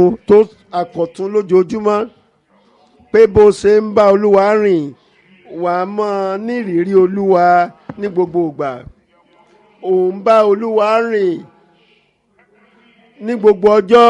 tó àkọ̀tún lójoojúmọ́ pé bó ṣe ń bá olúwa rìn wà á mọ́ nírìírí olúwa ní gbogbo ìgbà ò ń bá olúwa rìn ní gbogbo ọjọ́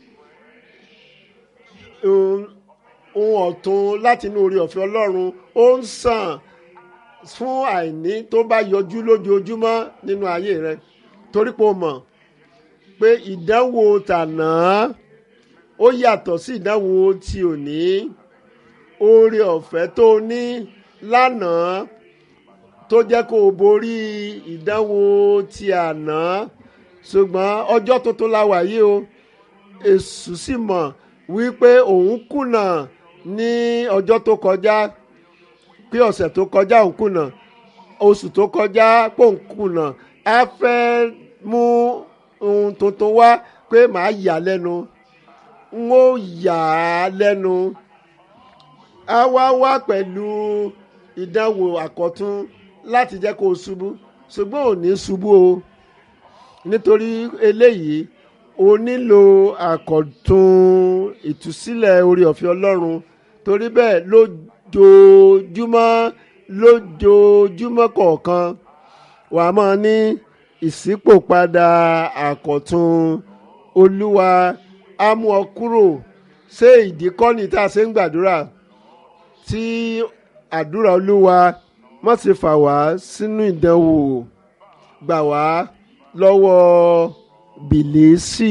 ohun ọ̀tun láti inú orí ọ̀fẹ́ ọlọ́run ó ń sàn fún àìní tó bá yọjú lójoojúmọ́ nínú ayé rẹ torí pé o mọ̀ pé ìdánwò tàná ó yàtọ̀ sí ìdánwò ti òní oore ọ̀fẹ́ tó o ní lánàá tó jẹ́ kó o borí ìdánwò ti àná ṣùgbọ́n ọjọ́ tuntun la wà yìí o èṣù sì mọ̀ wípé òun kùnà ní ọjọ́ tó kọjá pé ọ̀sẹ̀ tó kọjá òun kùnà oṣù tó kọjá pé òun kùnà á fẹ́ mú ohun tuntun wá pé màá yà lẹ́nu n ó yà á lẹ́nu á wá wá pẹ̀lú ìdánwò àkọ́tún láti jẹ́ kó o ṣubú ṣùgbọ́n ò ní ṣubú o nítorí eléyìí o nílò àkọ́tún ìtúsílẹ̀ orí ọ̀fẹ́ ọlọ́run torí bẹ́ẹ̀ lójoojúmọ́ lójoojúmọ́ kọ̀ọ̀kan wà á máa ní ìṣípòpadà àkọ́tún olúwa á mú ọ kúrò ṣé ìdí kọ́ni tá a ṣe ń gbàdúrà tí àdúrà olúwa má ṣe fà wá sínú ìdánwò gbà wá lọ́wọ́ bìlísì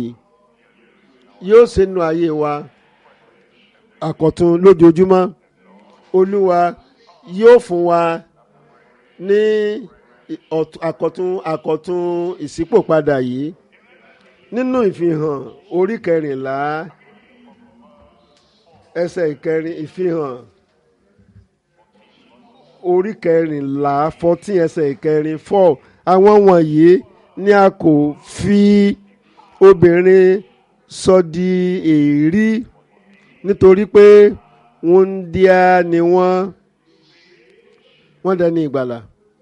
yóò ṣe nu ayé wa àkọ́tún lójoojúmọ́ olúwa yóò fún wa ní àkọ́tún àkọ́tún ìṣípòpadà yìí nínú ìfihàn orí kẹrìnlá ẹsẹ̀ ìkẹrin ìfihàn orí kẹrìnlá fourteen ẹsẹ̀ ìkẹrin four àwọn wọ̀nyí ni a kò fi obìnrin sọ di èérí nítorí pé wúńdíá ni wọ́n wọ́n dẹni ìgbàlà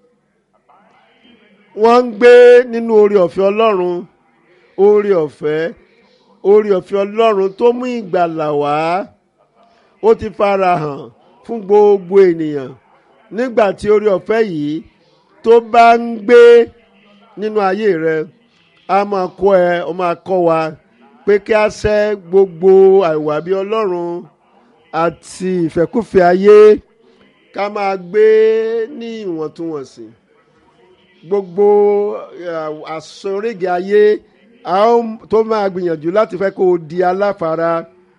wọ́n ń gbé nínú orí ọ̀fẹ́ ọlọ́run orí ọ̀fẹ́ orí ọ̀fẹ́ ọlọ́run tó mú ìgbàlà wá ó ti fara hàn fún gbogbo ènìyàn nígbà tí orí ọ̀fẹ́ yìí tó bá ń gbé nínú ayé rẹ a máa kọ́ ẹ ọ máa kọ́ wa pé kí a ṣẹ́ gbogbo àìwà bí ọlọ́run àti ìfẹ́kùfẹ́ ayé ká máa gbé ní ìwọ̀ntúnwọ̀nsì gbogbo àsoríge ayé tó máa gbìyànjú láti fẹ́ kó o di aláfara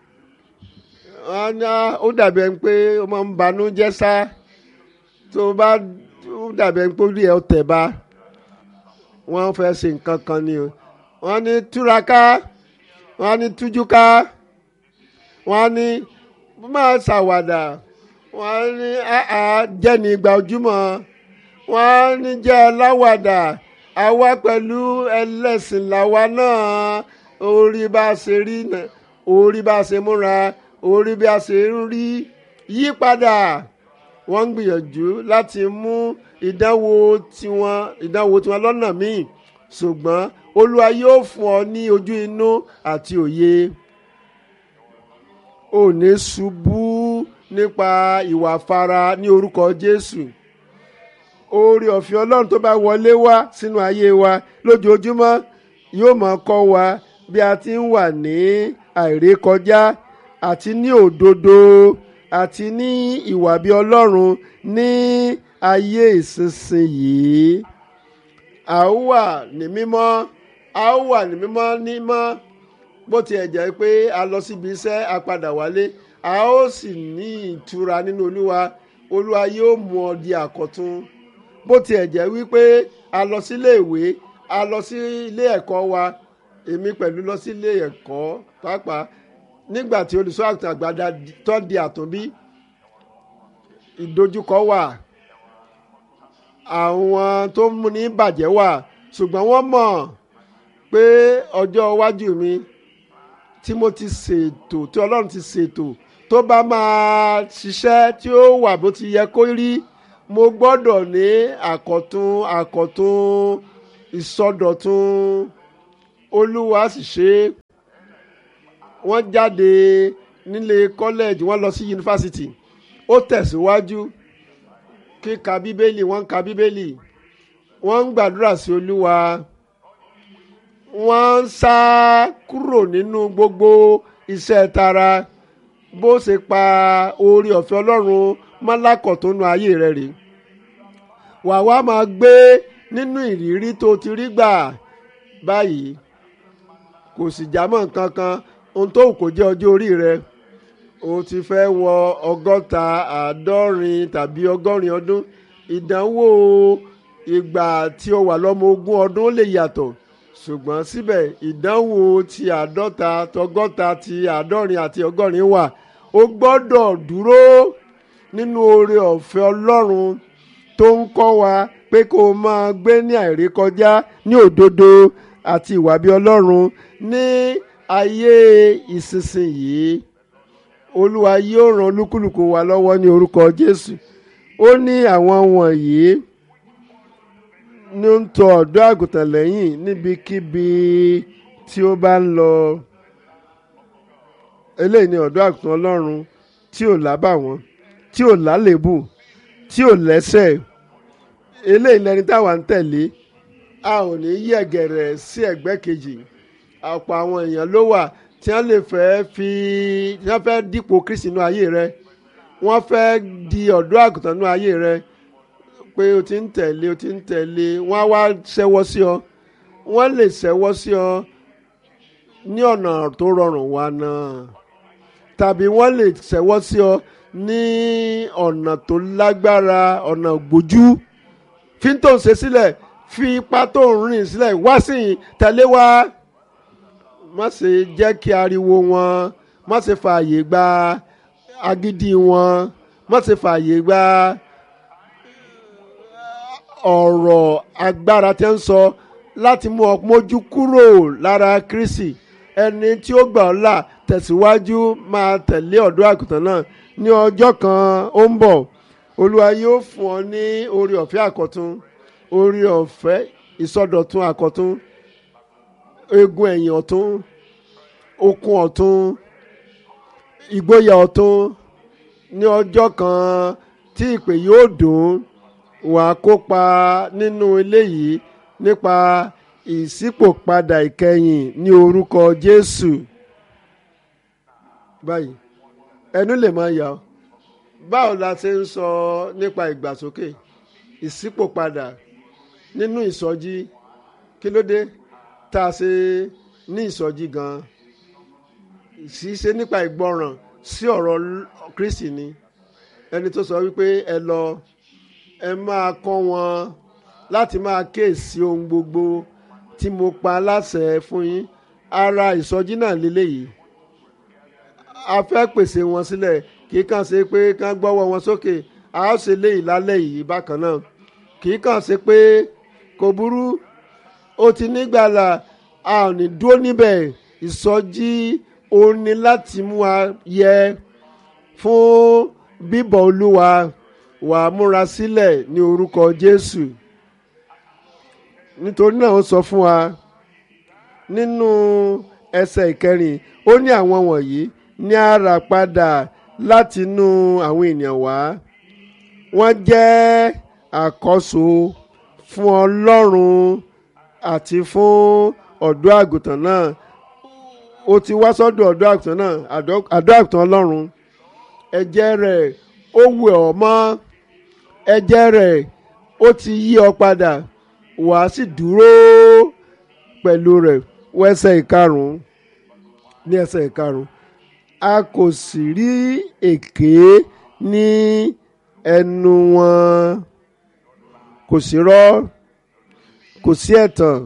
ó dàbí ẹni pé ó máa ń banú jẹ́ sá tó bá ó dàbí ẹni pé ó rí ẹ tẹ̀ bá wọ́n fẹ́ ṣe nǹkan kan ni o wọ́n ní túraká wọ́n ní tújúká wọ́n ní máa ṣàwàdà wọ́n ní àá jẹ́ni ìgbà ojúmọ́ wọ́n ní jẹ́ aláwàdà àwa pẹ̀lú ẹlẹ́sìn làwa náà orí bá a ṣe rí orí bá a ṣe múra orí bí a ṣe ń rí yípadà wọ́n ń gbìyànjú láti mú ìdánwò tiwọn ìdánwò tiwọn lọ́nà míì ṣùgbọ́n olúwa yóò fún ọ ní ojú inú àti òye ò ní ṣubú nípa ìwà fara ní orúkọ jésù oore ọ̀fẹ́ ọlọ́run tó bá wọlé wá sínú ayé wa lójoojúmọ́ yóò máa kọ́ wa bí a ti ń wà ní àìrékọjá àti ní òdodo àti ní ìwà bí ọlọ́run ní ayé ìsinsìnyí a ó wà ní mímọ́ a ó wà ní mímọ́ nímọ́ bó tiẹ̀ jẹ́ pé a lọ síbi iṣẹ́ a padà wálé a ó sì ní ìtura nínú olúwa olúwa yóò mú ọ di àkọ́tún bó tiẹ̀ jẹ́ wípé a lọ sílé ìwé a lọ sí ilé ẹ̀kọ́ wa èmi pẹ̀lú lọ sí ilé ẹ̀kọ́ pàápàá nígbà tí olùṣọ́ àgùntàn àgbàdá tó di àtúnbí ìdojúkọ wà àwọn tó ń mú ní bàjẹ́ wà ṣùgbọ́n wọ́n mọ̀ pé ọjọ́ iwájú mi tí mo ti ṣètò tí ọlọ́run ti ṣètò tó bá máa ṣiṣẹ́ tí ó wà bó ti yẹ kó rí mo gbọ́dọ̀ ní àkọ́tún àkọ́tún ìsọdọ̀tun olúwa sì ṣe wọ́n jáde nílé kọ́lẹ́ẹ̀jì wọ́n lọ sí yunifásitì ó tẹ̀síwájú kíka bíbélì wọ́n ń ka bíbélì wọ́n ń gbàdúrà sí olúwa wọ́n ń sá kúrò nínú gbogbo iṣẹ́ tara bó ṣe pa oore ọ̀fẹ́ ọlọ́run mọ́lákọ̀ tó nu ayé rẹ̀ rèé wà wá máa gbé nínú ìrírí tó ti rí gbà báyìí kò sì jámọ́ nǹkan kan ohun tó kò jẹ́ ọjọ́ orí rẹ o ti fẹ́ wọ ọgọ́ta àádọ́rin tàbí ọgọ́rin ọdún ìdánwò ìgbà tí o wà lọ́mọ ogún ọdún ó lè yàtọ̀ ṣùgbọ́n síbẹ̀ ìdánwò ti àádọ́ta tọgọ́ta ti àádọ́rin àti ọgọ́rin wà o gbọ́dọ̀ dúró nínú oore ọ̀fẹ́ ọlọ́run tó ń kọ́ wa pé kó o máa gbé ní àìrékọjá ní òdodo àti ìwà bí ọlọ́run ní ayé ìsinsìnyí olúwa yóò ran olúkúlùkù wa lọ́wọ́ ní orúkọ jésù ó ní àwọn wọ̀nyí ní ń tọ ọ̀dọ́ àgùntàn lẹ́yìn níbikíbi tí ó bá ń lọ eléyìí ni ọ̀dọ́ àgùntàn ọlọ́run tí ò lábàwọ́n tí ò lálébù tí ò lẹ́sẹ̀ eléyìí lẹni táwa ń tẹ̀lé a ò ní yẹ̀gẹ̀rẹ̀ sí ẹ̀gbẹ́ kejì ọ̀pọ̀ àwọn èèyàn ló wà tí wọ́n lè fẹ́ fi tí wọ́n fẹ́ dípò kristi nínú ayé rẹ wọ́n fẹ́ di ọ̀dọ́ àgùntàn nínú ayé rẹ pé o ti ń tẹ̀lé o ti ń tẹ̀lé wọ́n á wá ṣẹ́wọ́ sí ọ wọ́n lè ṣẹ́wọ́ sí ọ ní ọ̀nà tó rọrùn wa náà tàbí wọ́n lè ṣẹ́wọ́ sí ọ ní ọ̀nà tó lágbára ọ̀nà gbójú fi tó ń ṣe sílẹ̀ fi ipa tó ń rìn sílẹ̀ wá sí i tẹ̀lé wa má ṣe jẹ́ kí ariwo wọn má ṣe fààyè gba agídí wọn má ṣe fààyè gba ọ̀rọ̀ agbára tí ń sọ láti mú ọ mójú kúrò lára Kristi ẹni tí ó gbà ọ́ là tẹ̀síwájú máa tẹ̀lé ọ̀dọ́ àgùntàn náà ní ọjọ́ kan ó ń bọ̀ olúwa yóò fún ọ ní orí ọ̀fẹ́ àkọ́tún orí ọ̀fẹ́ ìsọdọ̀tun àkọ́tún egun ẹ̀yìn ọ̀tún okun ọ̀tún ìgboyà ọ̀tún ní ọjọ́ kan tí ìpè yóò dùn wà á kópa nínú eléyìí nípa ìṣípòpadà ìkẹyìn ní orúkọ Jésù báyìí ẹnu lè máa yà ọ́ báwo la ṣe ń sọ nípa ìgbàsókè ìṣípòpadà nínú ìsọjí kí ló dé tá a ṣe ní ìsọjí gan-an ṣíṣe nípa ìgbọràn sí ọ̀rọ̀ Kristi ni ẹni tó sọ wípé ẹ lọ ẹ máa kọ́ wọn láti máa kíyèsí ohun gbogbo tí mo pa láṣẹ fún yín ara ìsọjí náà lélẹ́yìí a fẹ́ pèsè wọn sílẹ̀ kì í kàn ṣe pé kán gbọ́wọ́ wọn sókè a ó ṣe léyìí lálẹ́ yìí bákan náà kì í kàn ṣe pé kò burú ó ti nígbàlà a ò ní dúró níbẹ̀ ìsọjí òun ni láti mú wa yẹ fún bíbọ̀ olúwa wà á múra sílẹ̀ ní orúkọ Jésù nítorí náà ó sọ fún wa nínú ẹsẹ̀ ìkẹrin ó ní àwọn wọ̀nyí ní ara padà látinú àwọn ènìyàn wá wọ́n jẹ́ àkọ́so fún Ọlọ́run àti fún ọ̀dọ́ àgùntàn náà ó ti wá sọ́dọ̀ ọ̀dọ́ àgùntàn náà àdó àgùntàn Ọlọ́run ẹ̀jẹ̀ rẹ̀ ó wẹ̀ ọ́ mọ́ ẹ̀jẹ̀ rẹ̀ ó ti yí ọ padà wàá sì dúró pẹ̀lú rẹ̀ wọ ẹsẹ̀ ìkarùn-ún ní ẹsẹ̀ ìkarùn-ún a kò sì rí èké ní ẹnu wọn kò sí rọ́ kò sí ẹ̀tàn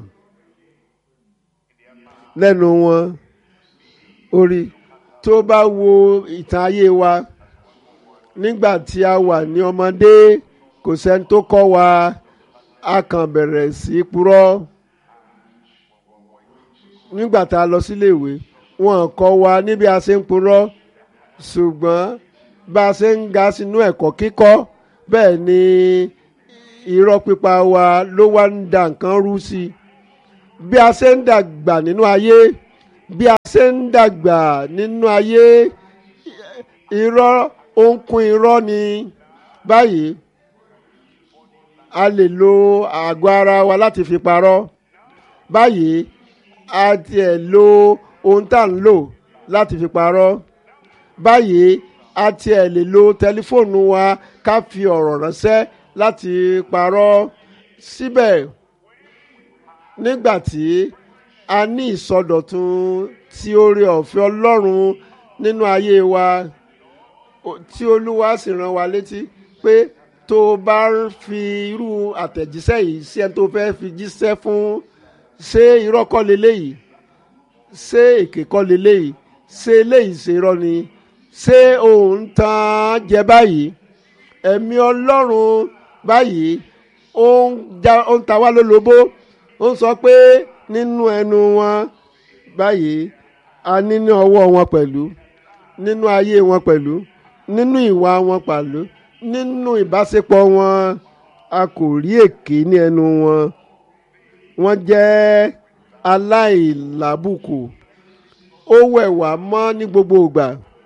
lẹ́nu wọn orí tó bá wo ìtàn ayé wa nígbà tí a wà ní ọmọdé kò sẹ́ni tó kọ́ wa a kàn bẹ̀rẹ̀ sí í purọ́ nígbà tá a lọ síléèwé wọn kọ́ wa níbi a ṣe ń purọ́ ṣùgbọ́n bá a ṣe ń ga sínú ẹ̀kọ́ kíkọ́ bẹ́ẹ̀ ni irọ́ pípa wa ló wá ń da nǹkan rú sí i bí a ṣe ń dàgbà nínú ayé bí a ṣe ń dàgbà nínú ayé irọ́ ó ń kún irọ́ ni báyìí a lè lo àgọ́ ara wa láti fi parọ́ báyìí a tiẹ̀ lo ohun tá à ń lò láti fi parọ́ báyìí a tiẹ̀ lè lo tẹlifóònù wa ká fi ọ̀rọ̀ ránṣẹ́ láti parọ́ síbẹ̀ nígbà tí a ní ìsọdọ̀tun tí oore ọ̀fẹ́ ọlọ́run nínú ayé wa tí olúwa sì rán wa létí pé tó o bá fi irú àtẹ̀jíṣẹ́ yìí sí ẹni tó fẹ́ fi jíṣẹ́ fún ṣé irọ́ kọ́ leléyìí ṣé èké kọ́ leléyìí ṣé eléyìí ṣe irọ́ ni ṣé òun tàn jẹ báyìí ẹ̀mí ọlọ́run báyìí ó ń ta wá lólobó ó ń sọ pé nínú ẹnu wọn báyìí a ní ní ọwọ́ wọn pẹ̀lú nínú ayé wọn pẹ̀lú nínú ìwà wọn pẹ̀lú nínú ìbáṣepọ̀ wọn a kò rí èké ní ẹnu wọn wọ́n jẹ́ aláìlábùkù ó wẹ̀ wá mọ́ ní gbogbo ìgbà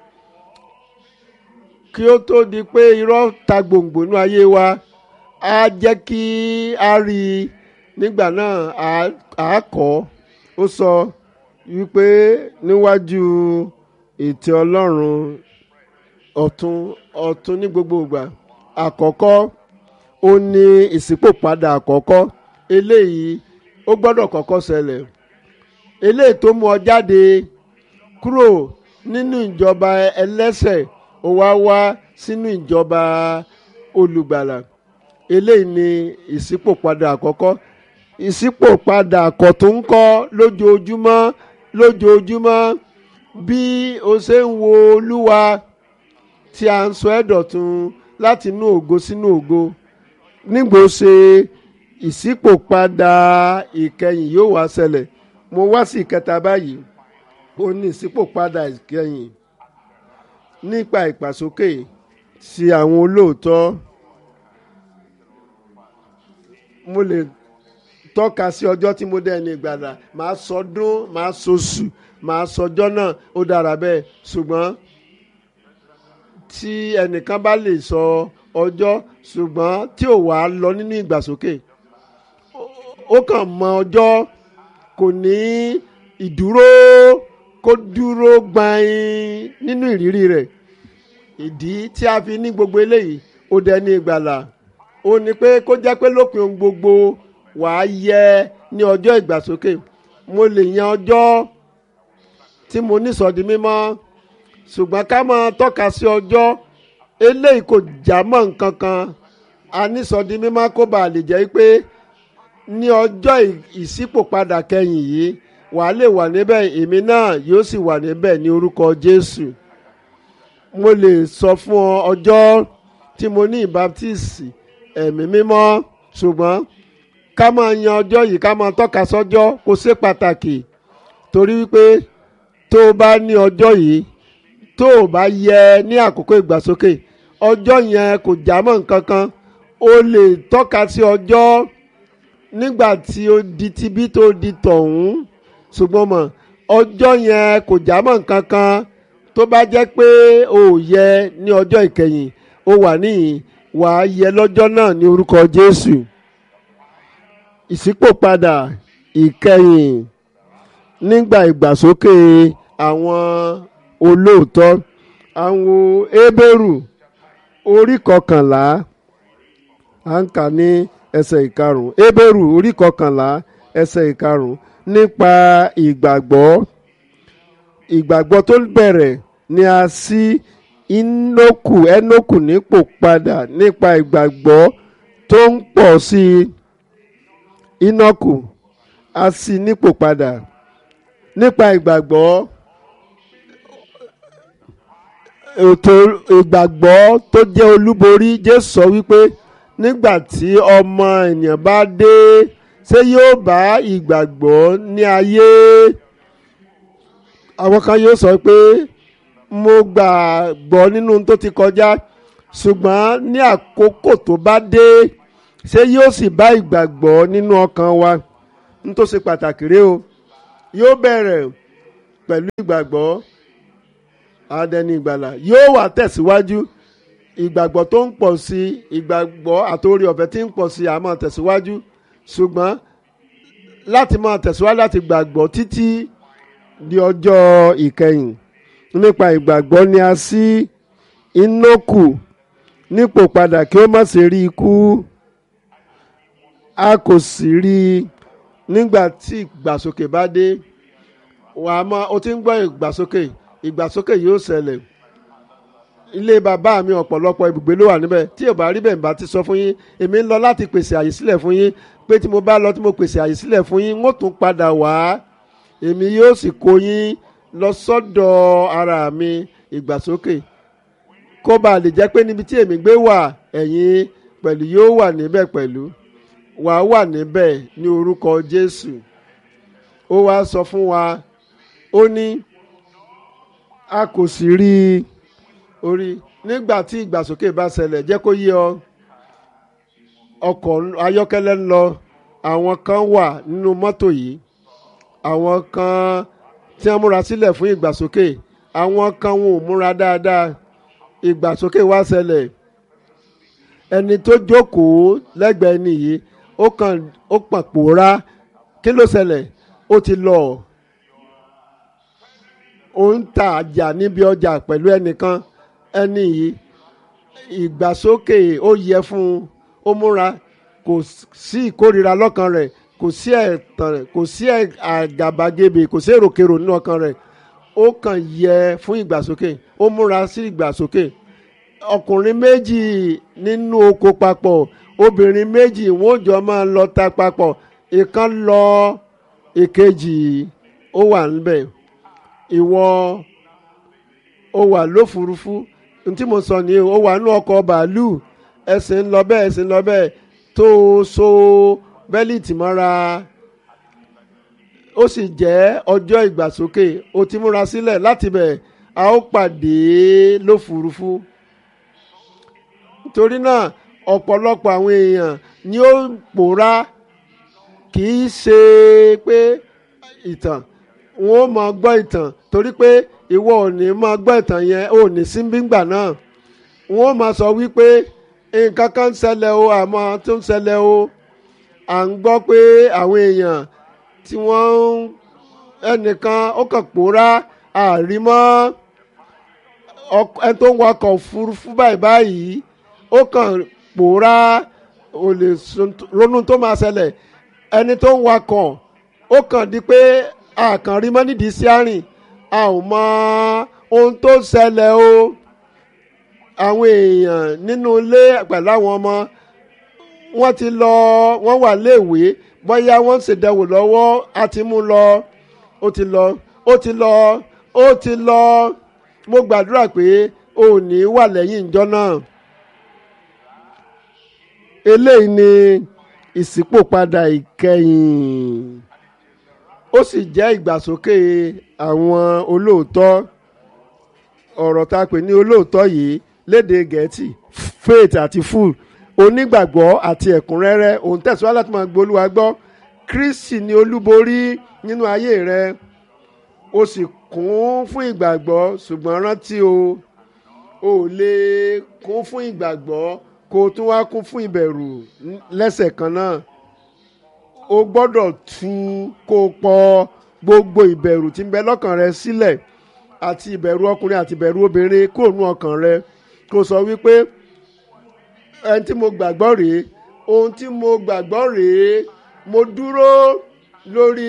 kí ó tó di pé irọ́ ta gbòǹgbò nínú ayé wa á jẹ́ kí a rí i nígbà náà á kọ́ ó sọ wípé níwájú ètè ọlọ́run ọ̀tún ọ̀tún ní gbogbo ìgbà àkọ́kọ́ ó ní ìṣípòpadà àkọ́kọ́ eléyìí ó gbọ́dọ̀ kọ́kọ́ ṣẹlẹ̀ eléyìí tó mú ọ jáde kúrò nínú ìjọba ẹlẹ́sẹ̀ ó wá wá sínú ìjọba olùgbàlà eléyìí ni ìṣípòpadà àkọ́kọ́ ìṣípòpadà àkọ́túnkọ́ lójoojúmọ́ lójoojúmọ́ bí o ṣe ń wo olúwa tí a ń sọ ẹ́ dọ̀tun láti inú ògo sínú ògo nígbò ṣe ìṣípòpadà ìkẹyìn yóò wá ṣẹlẹ̀ mo wá sí ìkẹta báyìí ó ní ìṣípòpadà ìkẹyìn nípa ìpàsókè sí àwọn olóòótọ́ mo lè tọ́ka sí ọjọ́ tí mo dẹ́ni ìgbàlà màá sọdún màá sọṣù màá sọjọ́ náà ó dára bẹ́ẹ̀ ṣùgbọ́n tí ẹnìkan bá lè sọ ọjọ́ ṣùgbọ́n tí ò wá lọ nínú ìgbàsókè ó kàn mọ ọjọ́ kò ní ìdúró kó dúró gbain nínú ìrírí rẹ̀ ìdí tí a fi ní gbogbo eléyìí ó dẹni ìgbàlà ó ní pé kó jẹ́ pé lópin ohun gbogbo wàá yẹ ní ọjọ́ ìgbàsókè mo lè yan ọjọ́ tí mo ní sọ di mímọ́ ṣùgbọ́n ká máa tọ́ka sí ọjọ́ eléyìí kò já mọ́ nǹkan kan a ní sọ di mímọ́ kó bàa lè jẹ́ pé ní ọjọ́ ìṣípòpadà kẹyìn yìí wàá lè wà níbẹ̀ èmi náà yóò sì wà níbẹ̀ ní orúkọ Jésù mo lè sọ fún ọ ọjọ́ tí mo ní ìbátísì ẹ̀mí mímọ́ ṣùgbọ́n ká máa yan ọjọ́ yìí ká máa tọ́ka sọ́jọ́ kó ṣe pàtàkì torí wípé tó o bá ní ọjọ́ yìí tó o bá yẹ ní àkókò ìgbàsókè ọjọ́ yẹn kò já mọ́ nǹkan kan o lè tọ́ka sí ọjọ́ nígbà tí o di tibí tó di tọ̀hún ṣùgbọ́n mọ̀ ọjọ́ yẹn kò já mọ́ nǹkan kan tó bá jẹ́ pé o ò yẹ ní ọjọ́ ìkẹyìn o wà níyìn wà á yẹ lọ́jọ́ náà ní orúkọ Jésù ìṣípòpadà ìkẹyìn nígbà ìgbàsókè àwọn olóòótọ́ àwọn Hébérù orí kọkànlá à ń kà ní ẹsẹ̀ ìkarùn Hébérù orí kọkànlá ẹsẹ̀ ìkarùn nípa ìgbàgbọ́ ìgbàgbọ́ tó bẹ̀rẹ̀ ni a sí Íńókù Énókù nípò padà nípa ìgbàgbọ́ tó ń pọ̀ sí i Íńókù a sí nípò padà nípa ìgbàgbọ́ ètò ìgbàgbọ́ tó jẹ́ olúborí Jésù sọ wípé nígbà tí ọmọ ènìyàn bá dé ṣé yóò bá ìgbàgbọ́ ní ayé àwọn kan yóò sọ pé mo gbàgbọ́ nínú tó ti kọjá ṣùgbọ́n ní àkókò tó bá dé ṣé yóò sì bá ìgbàgbọ́ nínú ọkàn wa n tó ṣe pàtàkì rèé o yóò bẹ̀rẹ̀ pẹ̀lú ìgbàgbọ́ adẹni ìgbàlà yóò wà tẹ̀síwájú ìgbàgbọ́ tó ń pọ̀ sí ìgbàgbọ́ àtòrí ọ̀fẹ́ tí ń pọ̀ sí àmọ́ tẹ̀síwájú ṣùgbọ́n láti máa tẹ̀síwájú láti gbàgbọ́ títí di ọjọ́ ìkẹyìn nípa ìgbàgbọ́ ni a ṣí Íńókù nípò padà kí ó má ṣe rí ikú a kò sì rí i nígbà tí ìgbàsókè bá dé wà á mọ o ti ń gbọ́ ìgbàsókè ìgbàsókè yóò ṣẹlẹ̀ ilé bàbá mi ọ̀pọ̀lọpọ̀ ibùgbé ló wà níbẹ̀ tí ò bá rí bẹ́ẹ̀ bá ti sọ fún yín èmi ń lọ láti pèsè àyè sílẹ̀ fún yín pé tí mo bá lọ tí mo pèsè àyè sílẹ̀ fún yín wọ́n tún padà wá èmi yóò sì kó yín lọ sọ́dọ̀ ara mi ìgbàsókè kó bá lè jẹ́ pé níbi tí èmi gbé wà ẹ̀yin pẹ̀lú yóò wà níbẹ̀ pẹ̀lú wà á wà níbẹ̀ ní orúkọ Jésù ó wá sọ fún wa ó ní a kò sì rí i orí nígbà tí ìgbàsókè bá ṣẹlẹ̀ jẹ́ kó yé ọ ọkọ̀ ayọ́kẹ́lẹ́ ń lọ àwọn kan wà nínú mọ́tò yìí àwọn kan tí wọ́n múra sílẹ̀ fún ìgbàsókè àwọn kan wọn ò múra dáadáa ìgbàsókè wá ṣẹlẹ̀ ẹni tó jókòó lẹ́gbẹ̀ẹ́ ẹni yìí ó kàn ó pọ̀n pòórá kí ló ṣẹlẹ̀ ó ti lọ ó ń ta àjà níbi ọjà pẹ̀lú ẹnìkan ẹni yìí ìgbàsókè ó yẹ fún un ó múra kò sí ìkórira lọ́kàn rẹ̀ kò sí ẹ̀tàn rẹ̀ kò sí àgàbàgebè kò sí èròkèrò nínú ọkàn rẹ̀ ó kàn yẹ fún ìgbàsókè ó múra sí ìgbàsókè ọkùnrin méjì nínú oko papọ̀ obìnrin méjì wọ́n jọ máa lọ ta papọ̀ ìkan lọ èkejì ó wà níbẹ̀ ìwọ ó wà lófurufú ntí mo sọ ni ó wà nínú ọkọ̀ bàálù ẹsẹ̀ ń lọ bẹ́ẹ̀ ẹsẹ̀ ń lọ bẹ́ẹ̀ tó o so bẹ́líìtì mọ́ra ó sì jẹ́ ọjọ́ ìgbàsókè o ti múra sílẹ̀ láti bẹ̀ a ó pàdé lófurufú torí náà ọ̀pọ̀lọpọ̀ àwọn èèyàn ni ó pòórá kì í ṣe pé ìtàn wọn ò máa gbọ́ ìtàn torí pé ìwọ ò ní máa gbọ́ ìtàn yẹn ò ní síbíǹgbà náà wọn ò máa sọ wípé nǹkan kan ń ṣẹlẹ̀ o àmọ́ tó ń ṣẹlẹ̀ o à ń gbọ́ pé àwọn èèyàn tí wọ́n ń ẹnìkan ó kàn pòórá àrímọ́ ẹ tó ń wakọ̀ òfurufú báyìí báyìí ó kàn pòórá ò lè ronú tó máa ṣẹlẹ̀ ẹni tó ń wakọ̀ ó kàn di pé àkànrí mọ́ nídìí sí àrìn a ò mọ ohun tó ṣẹlẹ̀ o àwọn èèyàn nínú ilé pẹ̀lú àwọn ọmọ wọ́n ti lọ wọ́n wà léèwé bóyá wọ́n ń ṣèdánwò lọ́wọ́ a ti mú lọ ó ti lọ ó ti lọ ó ti lọ mo gbàdúrà pé o ò ní wà lẹ́yìn ìjọ náà eléyìí ni ìṣípòpadà ìkẹyìn ó sì jẹ́ ìgbàsókè àwọn olóòótọ́ ọ̀rọ̀ tá a pè ní olóòótọ́ yìí léde gẹ̀ẹ́tì faith àti full onígbàgbọ́ àti ẹ̀kúnrẹ́rẹ́ òun tẹ̀síwájú láti máa gbólúwa gbọ́ kristi ni olúborí nínú ayé rẹ o sì kún fún ìgbàgbọ́ ṣùgbọ́n rántí o ò lè kún fún ìgbàgbọ́ kó o tún wá kún fún ìbẹ̀rù lẹ́sẹ̀ kan náà o gbọ́dọ̀ tú kó o pọ̀ gbogbo ìbẹ̀rù tí ń bẹ lọ́kàn rẹ sílẹ̀ àti ìbẹ̀rù ọkùnrin àti ìbẹ̀rù obìnrin kúrò nú ọkàn rẹ kó o sọ wípé ẹni tí mo gbàgbọ́ rèé ohun tí mo gbàgbọ́ rèé mo dúró lórí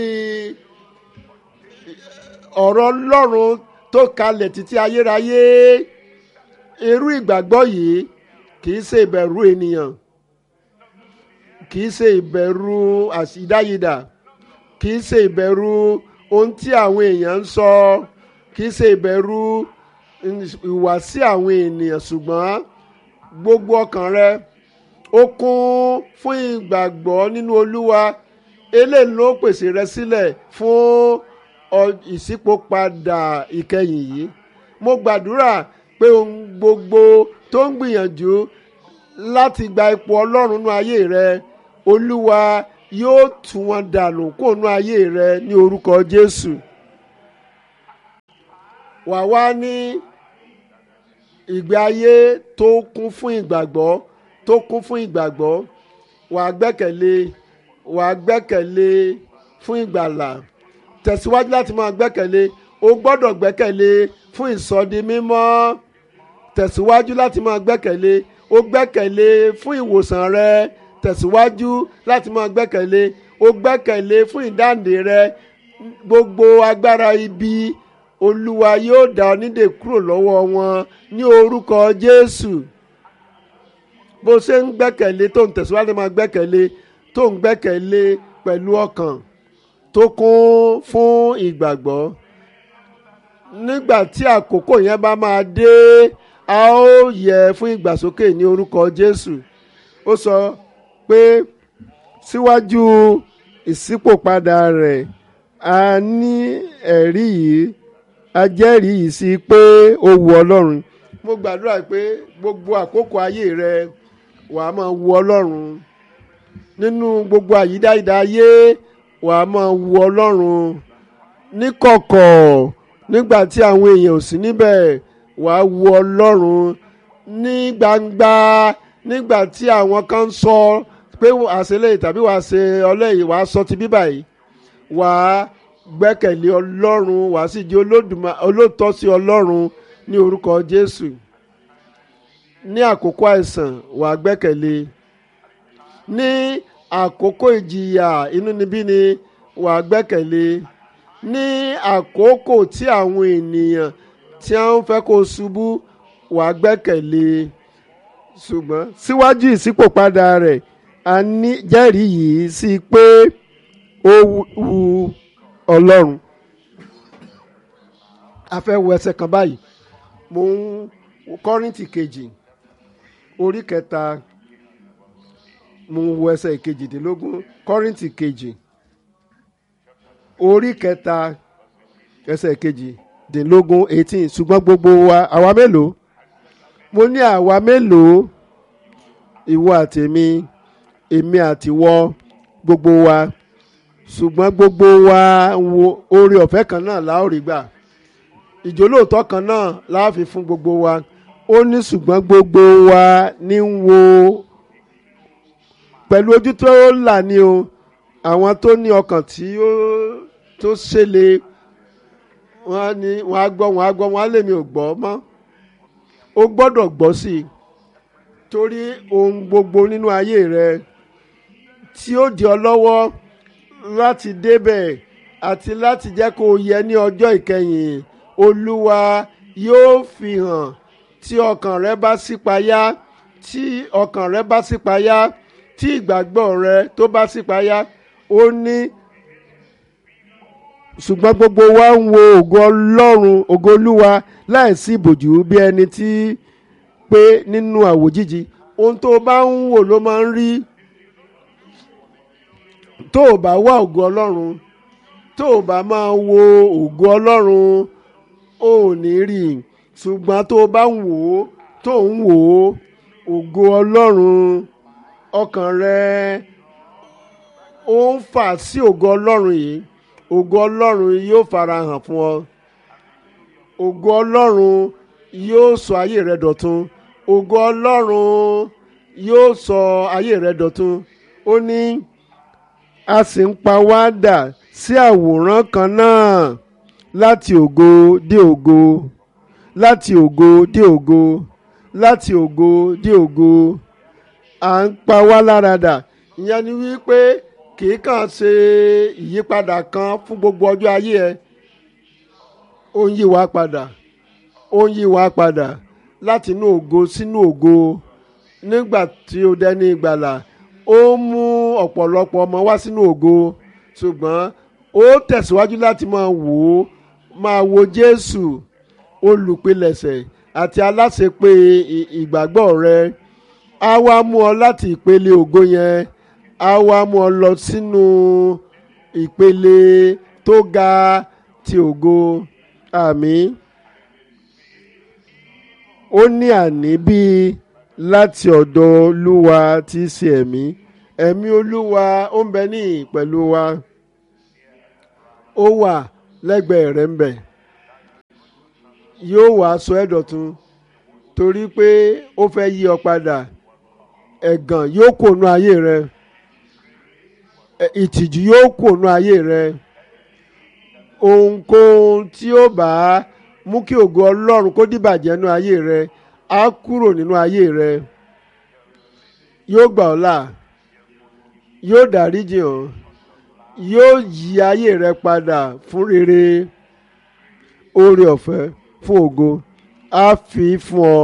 ọ̀rọ̀ Ọlọ́run tó kalẹ̀ títí ayérayé irú ìgbàgbọ́ yìí kì í ṣe ìbẹ̀rù ènìyàn kì í ṣe ìbẹ̀rù àṣìdáyidà kì í ṣe ìbẹ̀rù ohun tí àwọn èèyàn ń sọ kì í ṣe ìbẹ̀rù ìwàsí àwọn ènìyàn ṣùgbọ́n gbogbo ọkàn rẹ ó kún fún ìgbàgbọ́ nínú Olúwa eléyìí ló pèsè rẹ sílẹ̀ fún ìṣípòpadà ìkẹyìn yìí mo gbàdúrà pé ohun gbogbo tó ń gbìyànjú láti gba ipò Ọlọ́run nú ayé rẹ Olúwa yóò tú wọn dànù kó nú ayé rẹ ní orúkọ Jésù wà wá ní ìgbé ayé tó kún fún ìgbàgbọ́ tó kún fún ìgbàgbọ́ wà á gbẹ́kẹ̀lé wà á gbẹ́kẹ̀lé fún ìgbàlà tẹ̀síwájú láti máa gbẹ́kẹ̀lé o gbọ́dọ̀ gbẹ́kẹ̀lé fún ìsọdi mímọ́ tẹ̀síwájú láti máa gbẹ́kẹ̀lé o gbẹ́kẹ̀lé fún ìwòsàn rẹ tẹ̀síwájú láti máa gbẹ́kẹ̀lé o gbẹ́kẹ̀lé fún ìdáǹdè rẹ gbogbo agbára ibi olúwa yóò dá ọ nídè kúrò lọ́wọ́ wọn ní orúkọ jésù bó ṣe ń gbẹ́kẹ̀lé tó ń tẹ̀síwájú máa gbẹ́kẹ̀lé tó ń gbẹ́kẹ̀lé pẹ̀lú ọkàn tó kún fún ìgbàgbọ́ nígbà tí àkókò yẹn bá máa dé a ó yẹ fún ìgbàsókè ní orúkọ jésù ó sọ pé síwájú ìṣípòpadà rẹ̀ a ní ẹ̀rí yìí a jẹ́rìí yìí sí pé ó wu ọlọ́run mo gbàdúrà pé gbogbo àkókò ayé rẹ wà á máa wu ọlọ́run nínú gbogbo àyídáyidá ayé wà á máa wu ọlọ́run níkọ̀kọ̀ nígbà tí àwọn èèyàn ò sí níbẹ̀ wà á wu ọlọ́run ní gbangba nígbà tí àwọn kan ń sọ pé àṣẹlẹ̀ tàbí wàá ṣe ọlẹ́yìn wàá sọ ti bíbà yìí wàá gbẹ́kẹ̀lé ọlọ́run wàá sì di olóòótọ́ sí ọlọ́run ní orúkọ jésù ní àkókò àìsàn wàá gbẹ́kẹ̀lé ní àkókò ìjìyà inúnibíni wàá gbẹ́kẹ̀lé ní àkókò tí àwọn ènìyàn tí wọ́n fẹ́ kó ṣubú wàá gbẹ́kẹ̀lé ṣùgbọ́n síwájú ìṣípòpadà rẹ̀ a ní jẹ́rìí yìí sí pé ó wu ọlọ́run a fẹ́ wo ẹsẹ̀ kan báyìí mo ń kọ́rìntì kejì orí kẹta mo ń wo ẹsẹ̀ ìkejìdínlógún kọ́rìntì kejì orí kẹta ẹsẹ̀ ìkejìdínlógún eighteen ṣùgbọ́n gbogbo wa àwa mélòó mo ní àwa mélòó ìwọ àtèmi èmi àtiwọ gbogbo wa ṣùgbọ́n gbogbo wa wo oore ọ̀fẹ́ kan náà la ó rí gbà ìjólóòtọ́ kan náà la fi fún gbogbo wa ó ní ṣùgbọ́n gbogbo wa ní ń wo pẹ̀lú ojú tó là ní o àwọn tó ní ọkàn tí ó tó ṣẹlẹ̀ wọ́n ní wọ́n á gbọ́ wọ́n á gbọ́ wọ́n á lèmi ò gbọ́ mọ́ ó gbọ́dọ̀ gbọ́ sí i torí ohun gbogbo nínú ayé rẹ tí ó di ọ lọ́wọ́ láti débẹ̀ àti láti jẹ́ kó o yẹ ní ọjọ́ ìkẹyìn olúwa yóò fi hàn tí ọkàn rẹ bá ṣípayá tí ọkàn rẹ bá ṣípayá tí ìgbàgbọ́ rẹ tó bá ṣípayá ó ní ṣùgbọ́n gbogbo wa ń wo ògo ọlọ́run ògo olúwa láìsí ìbòjú bí ẹni tí pé nínú àwòjíji ohun tó o bá ń wò ló máa ń rí tó o bá wá ògo ọlọ́run tó o bá máa wo ògo ọlọ́run ó ní rí i ṣùgbọ́n tó o bá ń wò ó tó ń wò ó ògo ọlọ́run ọkàn rẹ ó ń fà sí ògo ọlọ́run yìí ògo ọlọ́run yóò fara hàn fún ọ ògo ọlọ́run yóò sọ ayé rẹ dọ̀tun ògo ọlọ́run yóò sọ ayé rẹ dọ̀tun ó ní a sì ń pa wá dà sí àwòrán kan náà láti ògo dé ògo láti ògo dé ògo láti ògo dé ògo à ń pa wá lára dà ìyẹn ni wípé kì í kàn ṣe ìyípadà kan fún gbogbo ọjọ́ ayé ẹ ó ń yí wa padà ó ń yí wa padà láti inú ògo sínú ògo nígbà tí ó dẹni ìgbàlà ó mú ọ̀pọ̀lọpọ̀ ọmọ wá sínú ògo ṣùgbọ́n ó tẹ̀síwájú láti máa wò ó máa wo Jésù olùpilẹ̀ṣẹ̀ àti aláṣepé ìgbàgbọ́ rẹ á wá mú ọ láti ìpele ògo yẹn á wá mú ọ lọ sínú ìpele tó ga ti ògo àmín ó ní àní bíi láti ọ̀dọ̀ olúwa tí í ṣe ẹ̀mí ẹ̀mí olúwa ó ń bẹ ní pẹ̀lú wa ó wà lẹ́gbẹ̀ẹ́ rẹ̀ ń bẹ yóò wá sọ ẹ́ dọ̀tun torí pé ó fẹ́ yí ọ padà ẹ̀gàn yóò kónú ayé rẹ ẹ- ìtìjú yóò kónú ayé rẹ ohunkóhun tí ó bá mú kí ògo ọlọ́run kó dìbàjẹ́ nínú ayé rẹ á kúrò nínú ayé rẹ yóò gbà ọ́ là yóò dáríjì ọ́ yóò yí ayé rẹ padà fún rere oore ọ̀fẹ́ fún ògo á fi fún ọ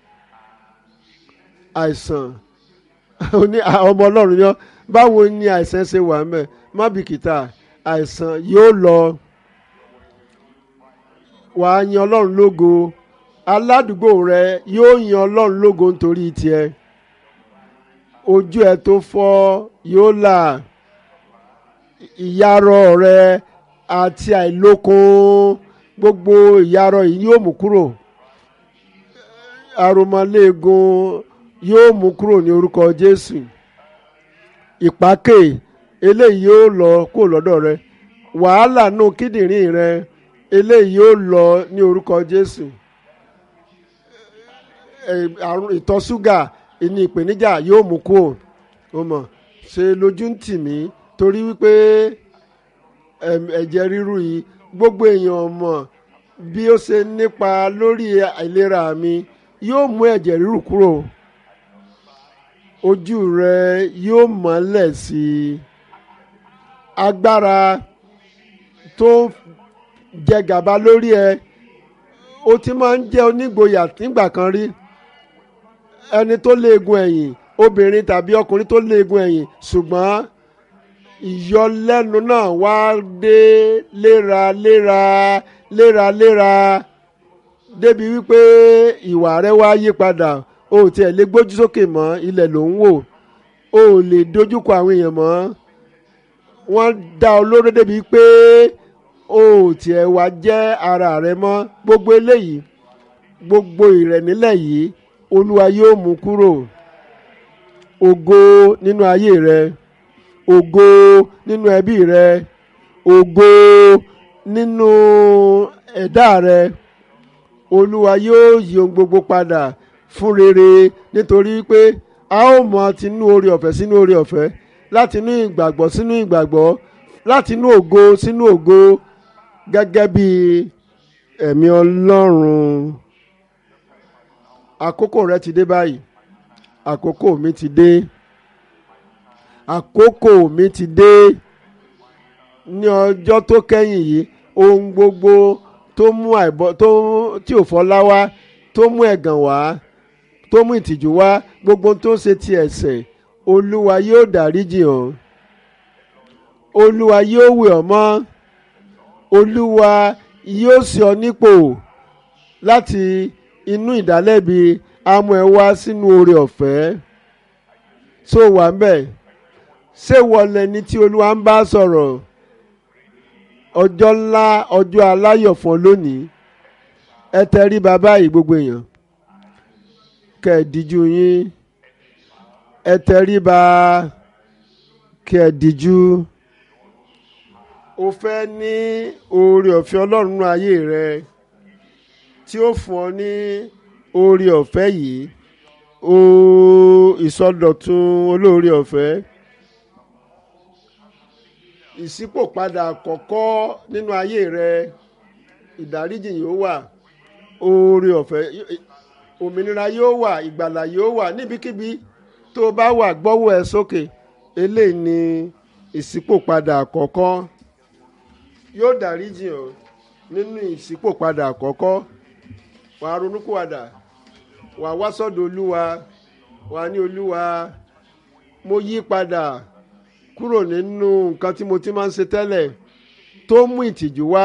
àìsàn ó ní à- ọmọ ọlọ́run yan báwo ni àìsàn ṣe wà mẹ́ má bìkítà àìsàn yóò lọ wàá yan ọlọ́run lógo aládùúgbò rẹ yóò yan ọlọ́run lógo nítorí tiẹ̀ ojú ẹ tó fọ́ yóò là ìyarọ rẹ àti àìlókun gbogbo ìyarọ yìí yóò mú kúrò aromọléegun yóò mú kúrò ní orúkọ jésù ìpákè eléyìí yóò lọ kó lọ́dọ̀ rẹ wàhálà nù kíndìnrín rẹ eléyìí yóò lọ ní orúkọ jésù ẹ, àrùn ìtọ̀ ṣúgà ní ìpèníjà yóò mú kúrò ó mọ̀ ṣe lójú ń tì mí torí wípé ẹm, ẹ̀jẹ̀ ríru yìí gbogbo èèyàn mọ̀ bí ó ṣe nípa lórí àìlera mi yóò mú ẹ̀jẹ̀ ríru kúrò ojú rẹ yóò mọ́lẹ̀ sí i agbára tó jẹ gàba lórí ẹ ó ti máa ń jẹ́ onígboyà nígbà kan rí ẹni tó léegun ẹ̀yìn obìnrin tàbí ọkùnrin tó léegun ẹ̀yìn ṣùgbọ́n ìyọlẹ́nu náà wá dé léraléra léraléra débi wípé ìwà rẹ wá yí padà o ò tiẹ̀ lè gbójú sókè mọ́ ilẹ̀ ló ń wò o ò lè dojúkọ àwọn èèyàn mọ́ wọ́n dá ọ lóró débi pé o ò tiẹ̀ wá jẹ́ ara rẹ mọ́ gbogbo eléyìí gbogbo ìrẹ̀nílẹ̀ yìí olúwa yóò mú kúrò ògo nínú ayé rẹ ògo nínú ẹbí rẹ ògo nínú ẹ̀dá rẹ olúwa yóò yí ohun gbogbo padà fún rere nítorí pé a ó mọ tinú oore ọ̀fẹ́ sínú oore ọ̀fẹ́ láti inú ìgbàgbọ́ sínú ìgbàgbọ́ láti inú ògo sínú ògo gẹ́gẹ́ bí ẹ̀mí ọlọ́run àkókò rẹ ti dé báyìí àkókò mi ti dé àkókò mi ti dé ní ọjọ́ tó kẹ́yìn yìí ohun gbogbo tó mú àìbọ tó tí ò fọlá wá tó mú ẹ̀gàn wá tó mú ìtìjú wá gbogbo tó ń ṣe ti ẹ̀ṣẹ̀ olúwa yóò dáríjì hàn olúwa yóò wẹ̀ ọ́ mọ́ olúwa yóò sì ọ nípò láti inú ìdálẹ́bi amú ẹ wá sínú oore ọ̀fẹ́ tó wà ń bẹ̀ ṣé wọlé ni tí olúwa ń bá sọ̀rọ̀ ọjọ́ ńlá ọjọ́ aláyọ̀ fún ọ lónìí ẹ tẹrí bàbá yìí gbogbo èèyàn kẹ́ ẹ díjú yín ẹ tẹrí ba kẹ́ ẹ díjú o fẹ́ ní oore ọ̀fẹ́ ọlọ́run nínú ayé rẹ tí ó fún ọ ní oore ọ̀fẹ́ yìí o ìsọdọ̀tun olóore ọ̀fẹ́ ìṣípòpadà àkọ́kọ́ nínú ayé rẹ ìdáríjì yóò wà oore ọ̀fẹ́ òmìnira yóò wà ìgbàlà yóò wà níbikíbi tó o bá wà gbọ́wọ́ ẹ sókè eléyìí ni ìṣípòpadà àkọ́kọ́ yóò dáríjì ọ́ nínú ìṣípòpadà àkọ́kọ́ wàá ronúkúwàdà wàá wá sọ́dọ̀ olúwa wàá ní olúwa mo yí padà kúrò nínú nǹkan tí mo ti máa ń ṣe tẹ́lẹ̀ tó mú ìtìjú wá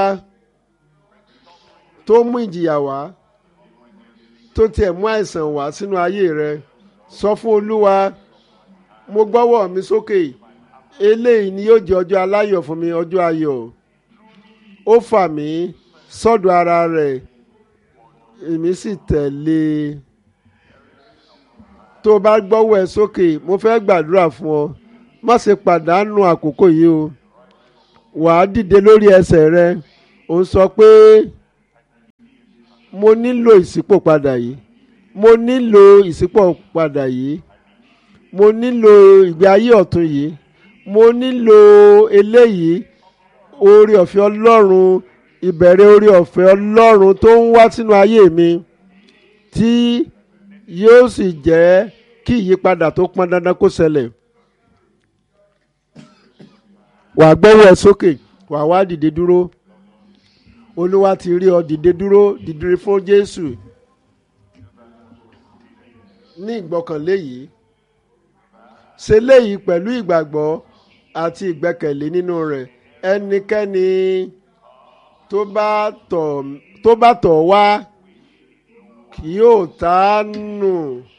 tó mú ìjìyà wá tó tiẹ̀ mú àìsàn wá sínú ayé rẹ sọ fún olúwa mo gbọ́wọ́ mi sókè eléyìí ni yóò jẹ́ ọjọ́ aláyọ̀ fún mi ọjọ́ ayọ̀ ó fà mí sọ́dọ̀ ara rẹ̀ èmi sì tẹ̀lé e tó o bá gbọ́wọ́ ẹ sókè mo fẹ́ gbàdúrà fún ọ má ṣe pàdánù àkókò yìí o wàá dìde lórí ẹsẹ̀ rẹ ò ń sọ pé mo nílò ìṣípòpadà yìí mo nílò ìṣípòpadà yìí mo nílò ìgbé ayé ọ̀tun yìí mo nílò eléyìí oore ọ̀fẹ́ ọlọ́run ìbẹ̀rẹ̀ oore ọ̀fẹ́ ọlọ́run tó ń wá sínú ayé mi tí yóò sì jẹ́ kí ìyípadà tó pọn dandan kó ṣẹlẹ̀ wàá gbọ́wọ́ ẹ sókè wàá wá dìde dúró olúwa ti rí ọ dìde dúró dìde fún jésù ní ìgbọ́kànlé yìí ṣe léyìí pẹ̀lú ìgbàgbọ́ àti ìgbẹ́kẹ̀lé nínú rẹ̀ ẹnikẹ́ni tó bá tọ̀ tó bá tọ̀ wá kì yóò tánù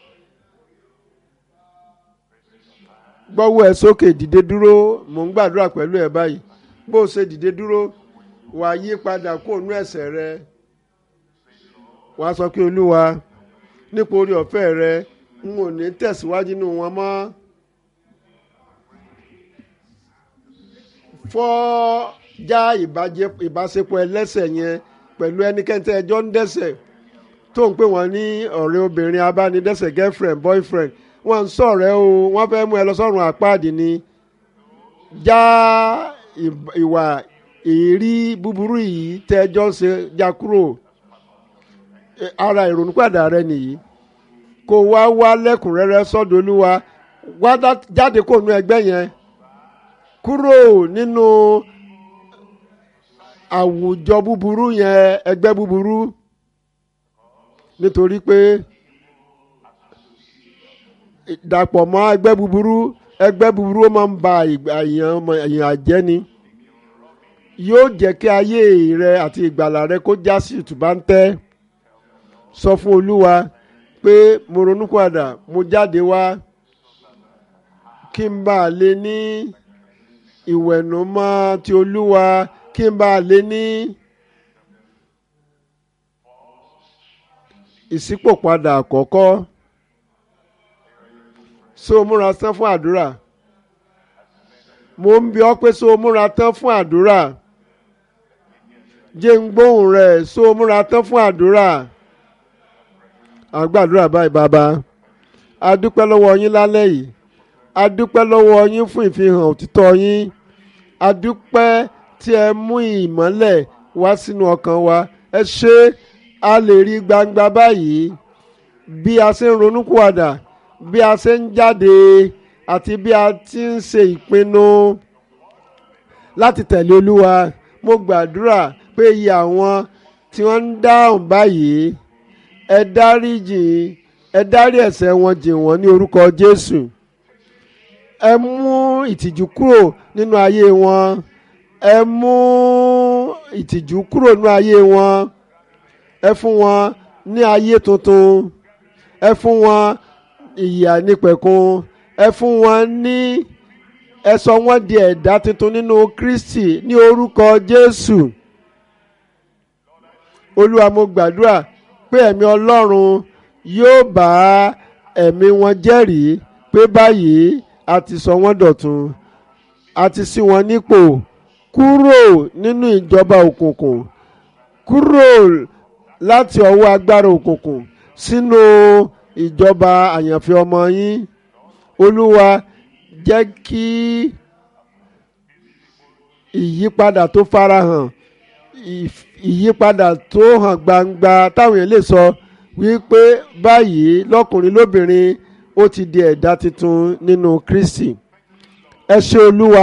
gbọ́wọ́ ẹ sókè dìde dúró mò ń gbàdúrà pẹ̀lú ẹ báyìí bó o ṣe dìde dúró wàá yí padà kó nú ẹ̀ṣẹ̀ rẹ wàá sọ pé olúwa nípa orí ọ̀fẹ́ rẹ n ò ní tẹ̀síwájú nínú wọn mọ́ fọ́ já ìbáṣepọ̀ ẹlẹ́ṣẹ̀ yẹn pẹ̀lú ẹnikẹ́ni tẹ́ ẹjọ́ ń dẹ́ṣẹ̀ tó ń pè wọ́n ní ọ̀rẹ́ obìnrin abánidẹ́ṣẹ̀ girlfriend boyfriend wọ́n ń sọ̀rẹ́ o wọ́n fẹ́ mú ẹ lọ sọ́run àpáàdì ni já ìwà èrí búburú yìí tẹ́ ẹjọ́ ń ṣe já kúrò ara ìrònúpàdà rẹ nìyí kó wá wá lẹ́kùnrẹ́rẹ́ sọ́dọ̀ olúwa wá jáde kó nu ẹgbẹ́ yẹn kúrò nínú àwùjọ búburú yẹn ẹgbẹ́ búburú nítorí pé dàpọ̀ mọ́ ẹgbẹ́ búburú ẹgbẹ́ búburú ó máa ń ba èèyàn jẹ́ ni yóò jẹ́ kí ayé rẹ àti ìgbàlà rẹ kó já sí ìtúbáńtẹ́ sọ fún olúwa pé mo ronú padà mo jáde wá kí n bá lè ní ìwẹ̀nùmọ́ ti olúwa kí n bá lè ní ìṣípòpadà àkọ́kọ́ so múra tán fún àdúrà mo ń bi ọ́ pé so múra tán fún àdúrà jẹ́ ń gbóhùn rẹ̀ so múra tán fún àdúrà àgbàdúrà báyìí bàbá a dúpẹ́ lọ́wọ́ yín lálẹ́ yìí a dúpẹ́ lọ́wọ́ yín fún ìfihàn òtítọ́ yín a dúpẹ́ tí ẹ mú ìmọ́lẹ̀ wá sínú ọkàn wa ẹ ṣé a lè rí gbangba báyìí bí a ṣe ń ronúkúwàdà bí a ṣe ń jáde àti bí a ti ń ṣe ìpinnu láti tẹ̀lé olúwa mo gbàdúrà pé iye àwọn tí wọ́n ń dáhùn báyìí ẹ dáríjì ẹ dárí ẹ̀ṣẹ̀ wọn jìn wọ́n ní orúkọ jésù ẹ mú ìtìjú kúrò nínú ayé wọn ẹ mú ìtìjú kúrò nínú ayé wọn ẹ fún wọn ní ayé tuntun ẹ fún wọn ìyà nípẹ̀kun ẹ fún wọn ní ẹ sọ wọn di ẹ̀dá tuntun nínú kristi ní orúkọ jésù olúwa mo gbàdúrà pé ẹ̀mí ọlọ́run yóò bá ẹ̀mí wọn jẹ́rìí pé báyìí a ti sọ wọ́n dọ̀tun a ti ṣí wọn nípò kúrò nínú ìjọba òkùnkùn kúrò láti ọwọ́ agbára òkùnkùn sínú ìjọba àyànfẹ́ ọmọ yín olúwa jẹ́ kí ìyípadà tó farahàn ìyípadà tó hàn gbangba táwọn èèyàn lè sọ wípé báyìí lọ́kùnrin lóbìnrin ó ti di ẹ̀dá tuntun nínú Kristi ẹ ṣé olúwa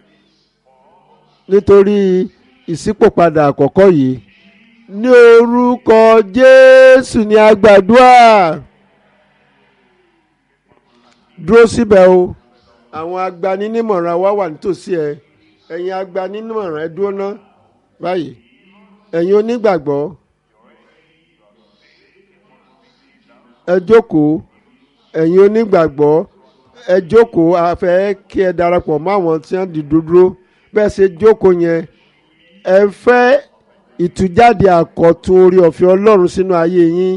nítorí ìṣípòpadà àkọ́kọ́ yìí ní orúkọ Jésù ní agbàdúrà dúró síbẹ̀ o àwọn agbaninímọ̀ràn wa wà nítòsí ẹ ẹ̀yin agbaninímọ̀ràn ẹ dúró ná báyìí ẹ̀yin onígbàgbọ́ ẹ jókòó ẹ̀yin onígbàgbọ́ ẹ jókòó a fẹ́ kí ẹ darapọ̀ mọ́ àwọn tí wọ́n dìdú dúró bẹ́ẹ̀ ṣe jókòó yẹn ẹ fẹ́ ìtújáde àkọ́tún orí ọ̀fẹ́ Ọlọ́run sínú ayé yín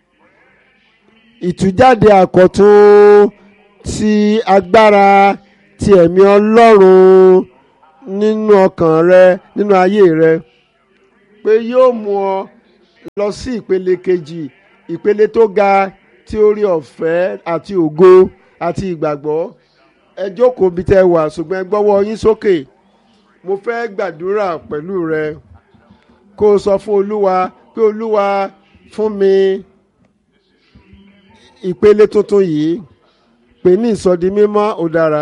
ìtújáde àkọ́tún ti agbára ti ẹ̀mí Ọlọ́run nínú ọkàn rẹ nínú ayé rẹ pé yóò mú ọ lọ sí ìpele kejì ìpele tó ga tí orí ọ̀fẹ́ àti ògo àti ìgbàgbọ́ ẹ jókòó bí tẹ́ wà ṣùgbọ́n ẹ gbọ́wọ́ yín sókè mo fẹ́ gbàdúrà pẹ̀lú rẹ kó o sọ fún olúwa pé olúwa fún mi ìpele tuntun yìí pè ní ìsọdi mímọ́ ó dára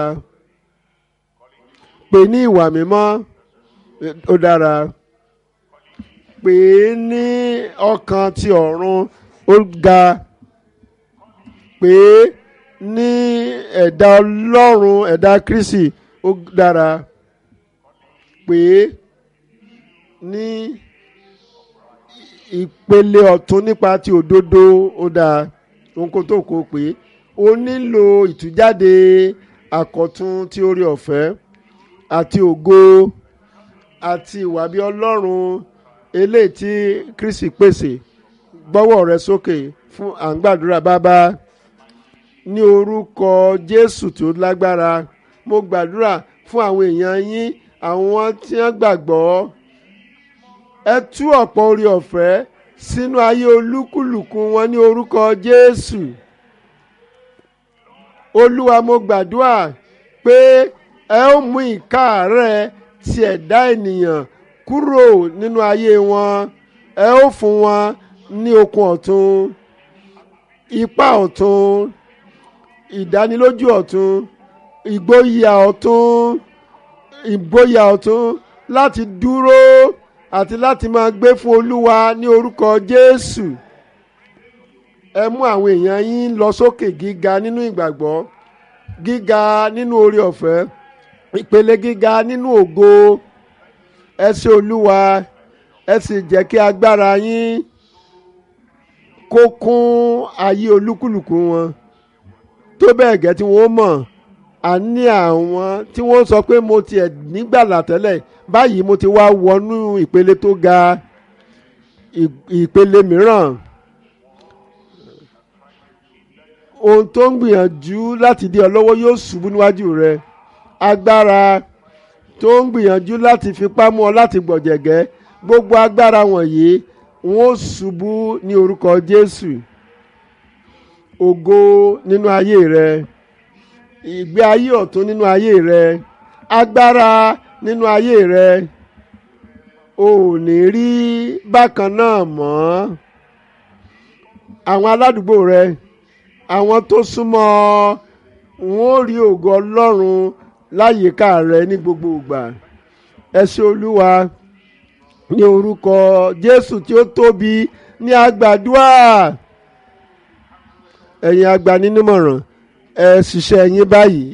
pè ní ìwà mímọ́ ó dára pè é ní ọkàn ti ọ̀run ó ga pè é ní ẹ̀dá ọlọ́run ẹ̀dá kristi ó dára pè é ní ìpele ọ̀tún nípa ti òdodo ó dáa ohunkóhun tó kó pé ó nílò ìtújáde àkọ́tún tí ó rí ọ̀fẹ́ àti ògo àti ìwà bí ọlọ́run eléyìí tí kristi pèsè gbọ́wọ́ rẹ sókè fún à ń gbàdúrà bàbá ní orúkọ jésù tó lágbára mo gbàdúrà fún àwọn èèyàn yín àwọn tí wọ́n gbàgbọ́ ẹ tú ọ̀pọ̀ orí ọ̀fẹ́ sínú ayé olúkúlùkù wọn ní orúkọ jésù olúwa mo gbàdúrà pé ẹ ó mú ìkáàárẹ̀ ti ẹ̀dá ènìyàn kúrò nínú ayé wọn ẹ ó fún wọn ní okun ọ̀tun ipá ọ̀tun ìdánilójú ọ̀tun ìgboyà ọ̀tun ìgboyà ọ̀tun láti dúró àti láti máa gbé fún olúwa ní orúkọ jésù ẹ mú àwọn èèyàn yín lọ sókè gíga nínú ìgbàgbọ́ gíga nínú oore ọ̀fẹ́ ìpele gíga nínú ògo ẹ ṣé olúwa ẹ sì jẹ́ kí agbára yín kó kún ayé olúkúlùkù wọn tó bẹ́ẹ̀ gẹ́ tí wọ́n mọ̀ àní àwọn tí wọ́n sọ pé mo tiẹ̀ nígbàlà tẹ́lẹ̀ báyìí mo ti wá wọnú ìpele tó ga ìpele mìíràn ohun tó ń gbìyànjú láti dí ọ lọ́wọ́ yóò ṣubú níwájú rẹ agbára tó ń gbìyànjú láti fipá mú ọ láti gbọ̀jẹ̀gẹ́ gbogbo agbára wọ̀nyí wọn ó ṣubú ní orúkọ Jésù ògo nínú ayé rẹ ìgbé ayé ọ̀tún nínú ayé rẹ agbára nínú ayé rẹ o ò ní rí bákan náà mọ́ àwọn aládùúgbò rẹ àwọn tó súnmọ́ wọn ó rí ògo Ọlọ́run láyìíká rẹ ní gbogbo ìgbà ẹ ṣé Olúwa ní orúkọ Jésù tí ó tóbi ní àgbàdua ẹ̀yin agbaninímọ̀ràn ẹ ṣiṣẹ́ yín báyìí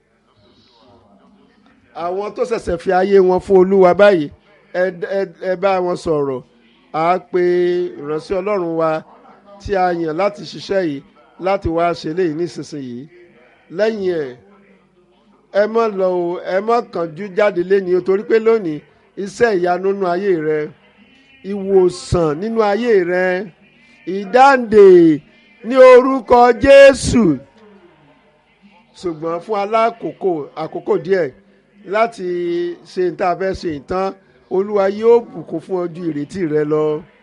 àwọn tó ṣẹ̀ṣẹ̀ fi ayé wọn fún olúwa báyìí ẹ ẹ ẹ bá wọn sọ̀rọ̀ á pe ìránṣẹ́ ọlọ́run wa tí a yàn láti ṣiṣẹ́ yìí láti wá ṣe léyìí nísinsìnyí lẹ́yìn ẹ̀ ẹ má lọ o ẹ má kánjú jáde lẹ́ni o torí pé lónìí iṣẹ́ ìyanu nínú ayé rẹ ìwòsàn nínú ayé rẹ ìdáǹdè ní orúkọ Jésù ṣùgbọ́n fún alákòókò àkókò díẹ̀ láti ṣe ní tá a fẹ́ ṣe ìtàn olúwa yóò bùkún fún ọ ju ìrètí rẹ lọ.